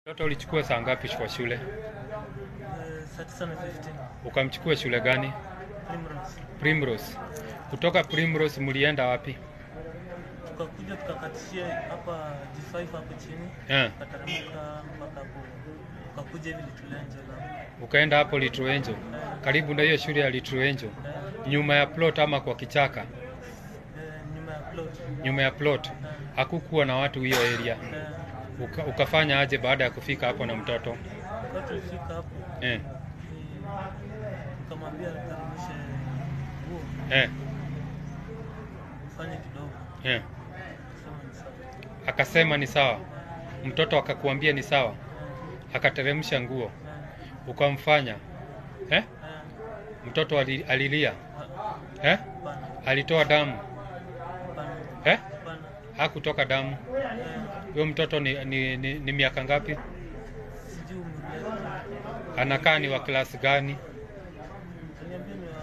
Mtoto ulichukua saa ngapi kwa shule? Eh, saa tisa na 15 Ukamchukua shule gani? Primrose. Primrose. Kutoka Primrose mlienda wapi? Tukakuja tukakatishia hapa G5 hapo chini Eh, tukateremka mpaka hapo tukakuja hivi Little Angel hapo. ukaenda hapo Little Angel. Karibu na hiyo shule ya Little Angel. Eh, Nyuma ya plot ama kwa kichaka? eh, nyuma ya plot. Nyuma ya plot. Eh, Hakukuwa na watu hiyo area. eh, Uka, ukafanya aje baada ya kufika hapo na mtoto? wakati tulifika hapo Eh, ni- nikamwambia nikarudishe nguo eh, ufanye kidogo. eh. Sema ni sawa. Akasema ni sawa. Mtoto akakuambia ni sawa. Eh, Akateremsha nguo. eh, Ukamfanya. Eh? eh, Mtoto ali- alilia. ha- Eh? hapana, Alitoa damu. hapana, Eh? hapana. Hakutoka damu. Eh, Huyo mtoto ni, ni, ni, ni miaka ngapi? sijui umenielewa. Anakaa ni wa klasi gani? Kaniambia ni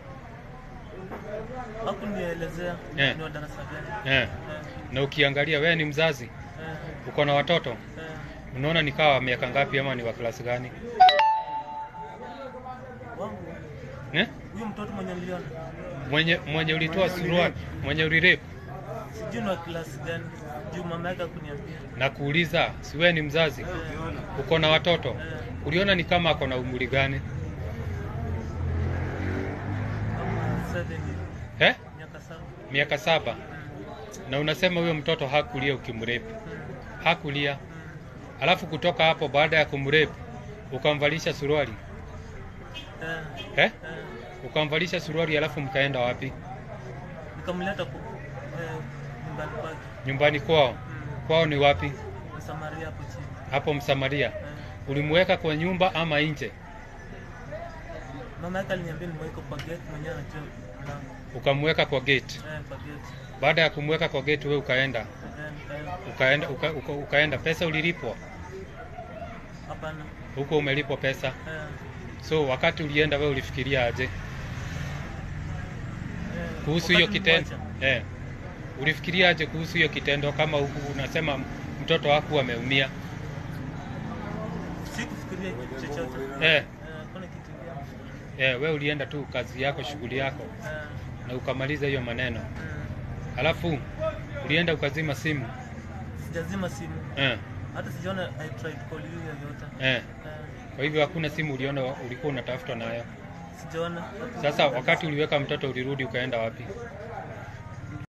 wa hakunielezea Eh. ni wa darasa gani. Eh. Eh, Na ukiangalia wewe ni mzazi, eh, uko na watoto, eh. unaona ni kawa miaka ngapi ama ni wa klasi gani? Wangu Eh? huyu mtoto mwenye niliona Mwenye mwenye ulitoa suruali, mwenye ulirepu sijui ni wa klasi gani, juu mama yake hakuniambia. na kuuliza, si wewe ni mzazi, Eh, uko na watoto, eh, uliona ni kama ako na umri gani? kama seven hivi, Eh? miaka saba. Miaka saba. Mm, Na unasema huyo mtoto hakulia ukimrepu, mm, hakulia. mm. Alafu kutoka hapo baada ya kumrepu ukamvalisha suruali Eh, eh? eh, Ukamvalisha suruali alafu mkaenda wapi? nikamleta ku eh, nyumbani kwake Nyumbani kwao. Mm, Kwao ni wapi? Msamaria hapo chini. Hapo Msamaria. Eh, Ulimweka kwa nyumba ama nje? mama yake aliniambia nimweke kwa gate, mwenyewe anajua mlango. Ukamweka kwa gate. Eh, kwa gate. Baada ya kumweka kwa gate, we ukaenda Eh, nikaenda. ukaenda uka, uka, ukaenda. Pesa ulilipwa Hapana. huko, umelipwa pesa. Eh, So wakati ulienda, we ulifikiria aje eh, kuhusu hiyo wakati kitendo? nilimwacha, Eh, ulifikiria aje kuhusu hiyo kitendo, kama huku unasema mtoto wako ameumia? Sikufikiria kitu chochote. Eh, Eh, hakuna kitu ingine. eh, we ulienda tu kazi yako, shughuli yako, Eh, na ukamaliza hiyo maneno, mm, alafu ulienda ukazima simu sijazima simu eh, hata sijaona I tried call you yoyote eh. Eh, Kwa hivyo hakuna simu uliona ulikuwa unatafuta nayo. sijaona Sasa wakati uliweka mtoto ulirudi ukaenda wapi?